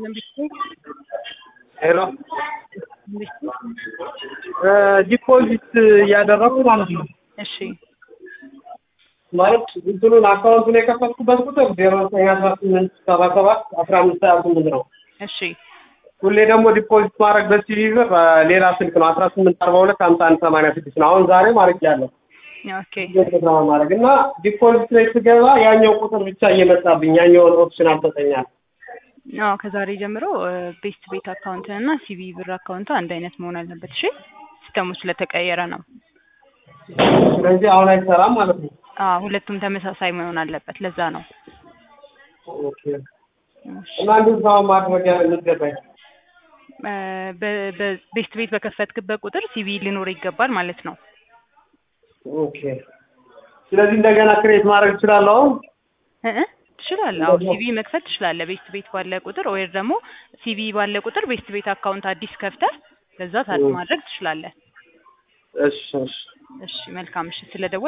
ሄሎ ዲፖዚት እያደረኩ ማለት ነው። እሺ ማለት እንትኑን አካውንቱን የከፈትኩበት ቁጥር ዜሮ ዘጠኝ አስራ ስምንት ሰባ ሰባት አስራ አምስት ሀያ ስምንት ነው። እሺ ሁሌ ደግሞ ዲፖዚት ማድረግ በሲቪ ብር ሌላ ስልክ ነው አስራ ስምንት አርባ ሁለት ሀምሳ አንድ ሰማንያ ስድስት ነው። አሁን ዛሬ ማድረግ ያለው ኦኬ ማድረግ እና ዲፖዚት ላይ ስገባ ያኛው ቁጥር ብቻ እየመጣብኝ ያኛውን ኦፕሽን አልሰጠኛል። አዎ ከዛሬ ጀምሮ ቤስት ቤት አካውንትን እና ሲቪ ብር አካውንት አንድ አይነት መሆን አለበት። እሺ ሲስተሙ ስለተቀየረ ነው። ስለዚህ አሁን አይሰራም ማለት ነው። አዎ ሁለቱም ተመሳሳይ መሆን አለበት። ለዛ ነው። ኦኬ እና እንዴት ነው ማድረግ የሚገባኝ? ቤስት ቤት በከፈትክበት ቁጥር ሲቪ ሊኖር ይገባል ማለት ነው። ኦኬ ስለዚህ እንደገና ክሬት ማድረግ እችላለሁ አሁን? እ እ ትችላለህ። አዎ ሲቪ መክፈት ትችላለህ። ቤስት ቤት ባለ ቁጥር ወይ ደግሞ ሲቪ ባለ ቁጥር ቤስት ቤት አካውንት አዲስ ከፍተህ በዛ ታድ ማድረግ ትችላለህ። እሺ እሺ እሺ መልካም። እሺ ስለደወል